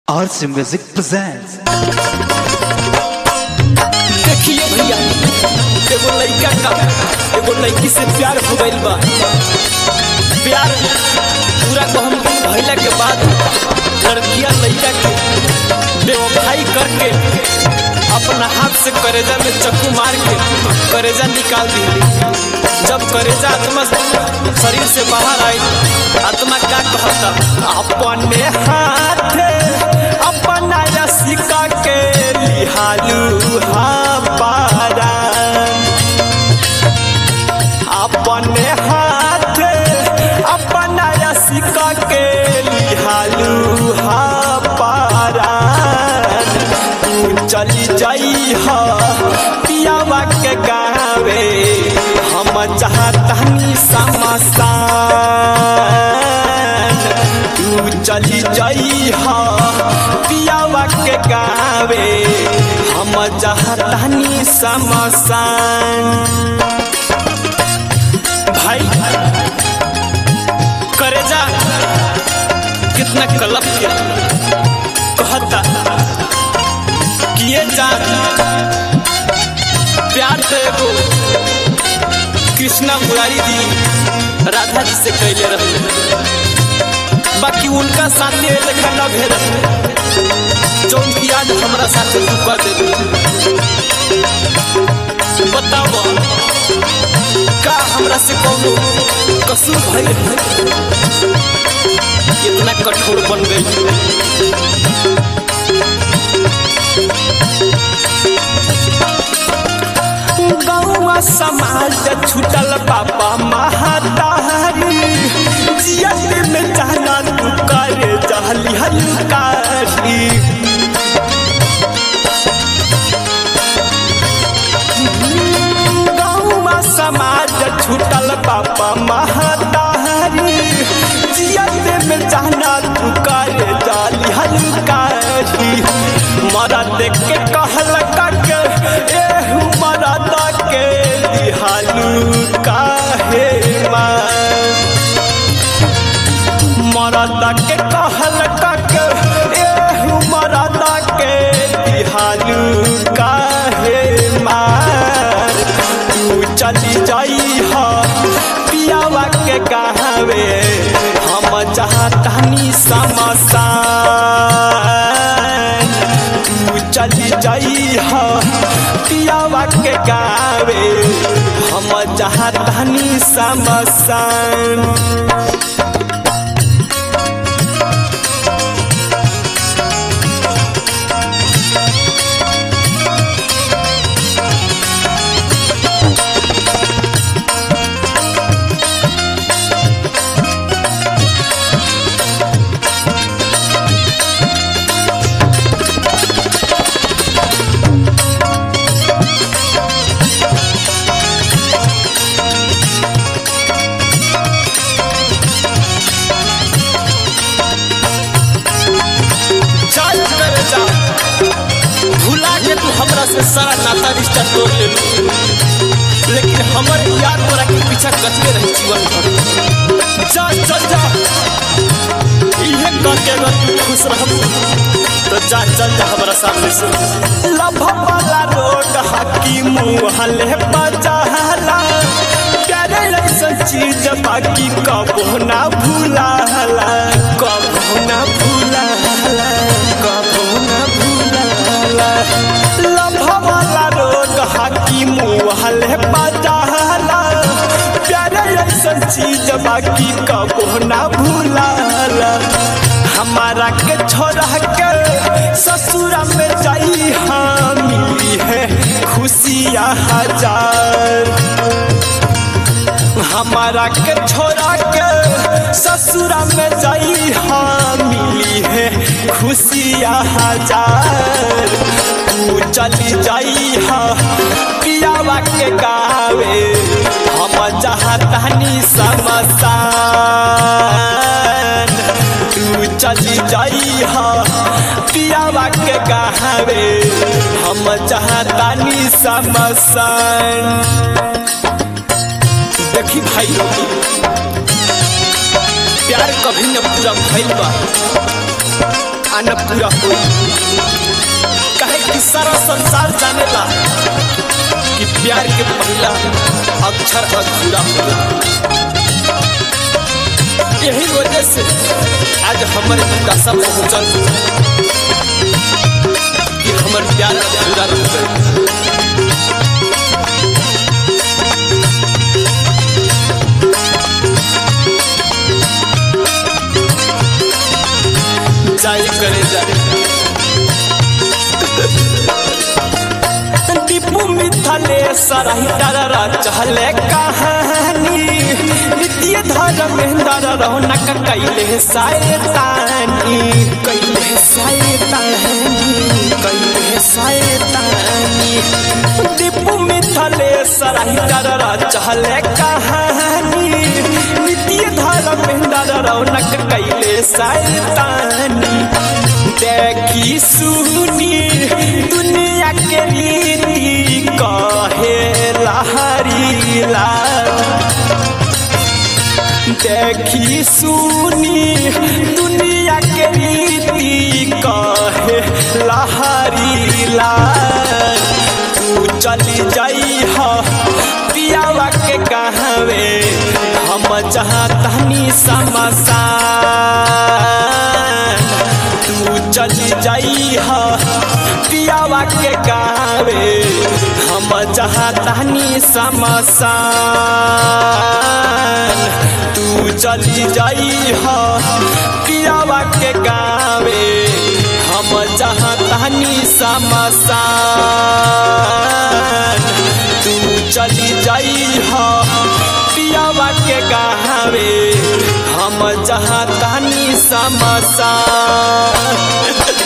RC Music presents. देखिए भैया एगो लड़का का एगो लड़की से प्यार हो गइल बा प्यार पूरा कहम भइला के बाद लड़कियां लड़का के बेवफाई करके अपना हाथ से करेजा में चक्कू मार के करेजा निकाल दी जब करेजा आत्मा शरीर से बाहर आई आत्मा का कहता अपने हाथ अपना रसिका के लिहालू हा पारान अपने हाथ अपना रसिका के लिहालू हा पारान तू चली जाई हा पियावा के गावे हम चाहतनी समसान तू चली जाई हा पियावा के गावे हम चाहतनी समसान भाई करेजा कितना कलप के कहता किए जा प्यार तो एगो कृष्णा मुरारी जी राधा जी से कैले रहे बाकी उनका साथी लेखा न भेल जौन की आज हमरा साथे तू कर दे बताओ का हमरा से कौनो कसूर भइल इतना कठोर बन गई गौवा समाज छूटल बाबा महातारी जियत में जाना तू करे जहली हलकारी गौवा समाज छूटल बाबा महातारी जियत में जाना तू करे जाली हलकारी मरा देख के कहल के एहू मरा के दिहालू काहे मां मरदा के कहल के एहू मरदा के दिहालू काहे मार तू चली जाई हा पियावा के कहवे हम चाहतनी समसान तू चली जाई हा पियावा के गावे हम चाहतनी समसान चल कर जा भुला के तू हमरा से सारा नाता रिश्ता तोड़ ले लेकिन हमर याद तोरा के पीछा कचके रही जीवन भर जा चल जा इहे करके अगर तू खुश रह तो जा चल जा हमरा सामने से लभ वाला रोड हकी मुंह हले बजाला प्यारे ऐसा चीज बाकी कबो ना भूलाला कबो ना भूलाला कबो ना भूलाला लभ वाला रोड हकी मुंह हले बजाला प्यारे ऐसा चीज बाकी कबो ना भूलाला हमारा के छोड़ा के ससुरा में जाई हाँ मिली है खुशियाँ हजार हमारा के छोड़ा के ससुरा में जाई हाँ मिली है खुशियाँ हजार तू चली जाई हाँ पियावा के गावे हम चाहतनी समसान तू चली जाई हाँ पियावा के गावे हम चाहतनी समसान देखी भाई लोग प्यार कभी न पूरा भइल बा आना पूरा हो कहे कि सारा संसार जानेला कि प्यार के पहला अक्षर अधूरा होला यही वजह से आज हमारे दशा पहुंचल कि हमर प्यार अधूरा रह गए जाए करे जाए दीपू मिथले सराही डरा चहले कहानी नित्य धर्म दर रौनक कैले सायतानी कैले सायतानी कैले सायतानी दीपू मिथले सराही डरा चहले कहानी नित्य धर्म दर रौनक कैले सायतानी देखी सुनी दुनिया के रीति कहे लहरीला देखी सुनी दुनिया के रीति कहे लहरीला तू चली जाई ह पियावा के कहवे हम जहाँ तहनी समसान तू चली जाई ह पियावा के गावे हम जहाँ तहनी समसान तू चली जाई ह पियावा के गावे हम जहाँ तहनी समसान तू चली जाई ह पियावा के गावे हम जहाँ तहनी समसान